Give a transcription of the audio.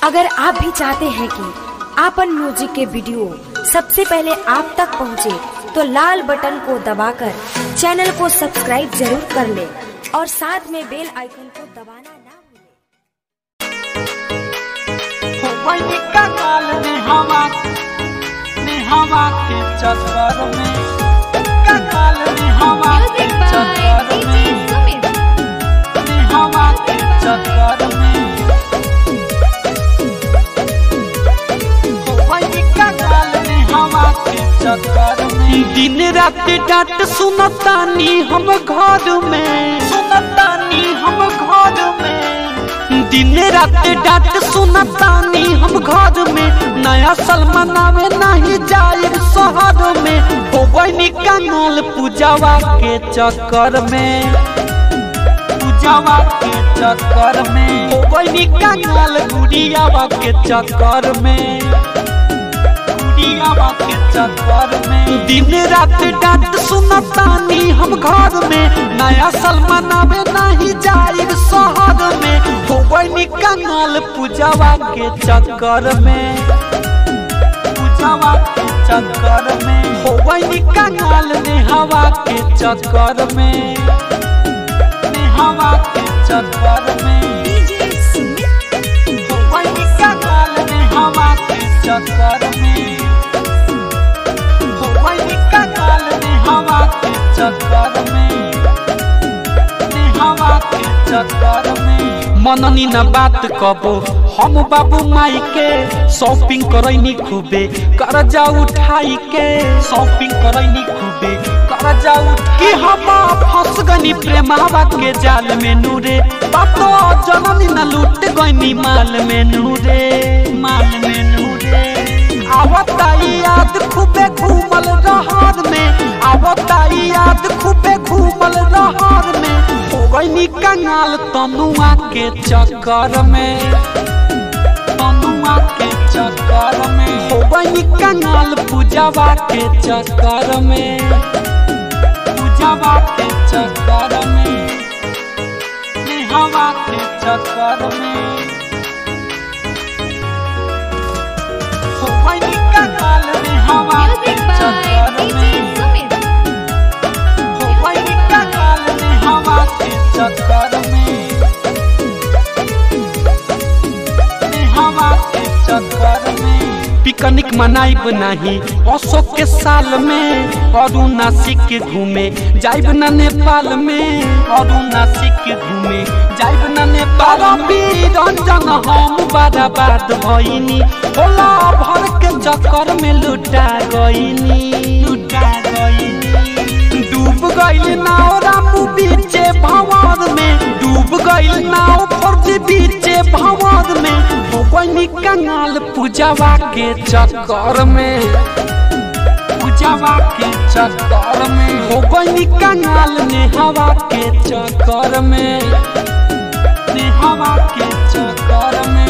अगर आप भी चाहते हैं कि आपन म्यूजिक के वीडियो सबसे पहले आप तक पहुंचे, तो लाल बटन को दबाकर चैनल को सब्सक्राइब जरूर कर ले और साथ में बेल आइकन को दबाना ना भूलें। वही का काल में हवा में हवा के चक्कर में का काल में हवा के Music by चक्कर DJ में Sumit. में हवा के चक्कर में वही का काल में हवा के चक्कर में दिन रात डांट सुनतानी हम घर में सुनतानी हम घर में दिन रात डांट सुनतानी हम घर में नया साल मनावे नहीं जाए शहर में हो गई कानूल पूजावा के चक्कर में पूजावा के चक्कर में हो गई कानूल गुड़ियावा के चक्कर में गुड़ियावा के चक्कर में दिन रात डांट सुनतानी हम घर में नया साल मनावे नहीं जाए शहर में हो गई कानूल पूजावा के चक्कर में पूजावा के चक्कर में हो गई कानूल ने हवा के चक्कर में ने हवा के चक्कर में DJ Sumit. हो गई कानूल ने हवा के चक्कर में हो गई कानूल ने हवा के चक्कर में ने हवा के चक्कर में मननी न बात कबो हम बाबू माई के शॉपिंग करैनी खूबे कर्जा उठाई के शॉपिंग करैनी खूबे कर्जा उठ कि हम फंस गनी प्रेमावा के जाल में नूरे बातो जननी न लूट गनी माल में नूरे माल में नूरे आवता याद खूबे घूमल रहर में आवता याद खूबे घूमल रहर में हो गई कंगाल तनुआ के चक्कर में तनुआ के चक्कर में हो गई कंगाल पूजावा के चक्कर में पूजावा के चक्कर में हवा के चक्कर में हो गई कंगाल में हवा के Music by चक्कर DJ में Sumit. हो गई कंगाल में हवा के चक्कर में में हवा के चक्कर में पिकनिक मनाइब नहीं अशोक के साल में और नासिक घूमे जाइब न नेपाल में और नासिक घूमे जाइब न नेपाल में रंजन हम बर्बाद भइनी होला भर के चक्कर में लुटा गइनी लुटा गइनी डूब गइल नाव रामू बीचे भंवर में डूब गइल नाव फर्जी बीचे भंवर में हो गइनी कंगाल पूजावा के चक्कर में पूजावा के चक्कर में हो गइनी कंगाल ने हवा के चक्कर में ने हवा के चक्कर में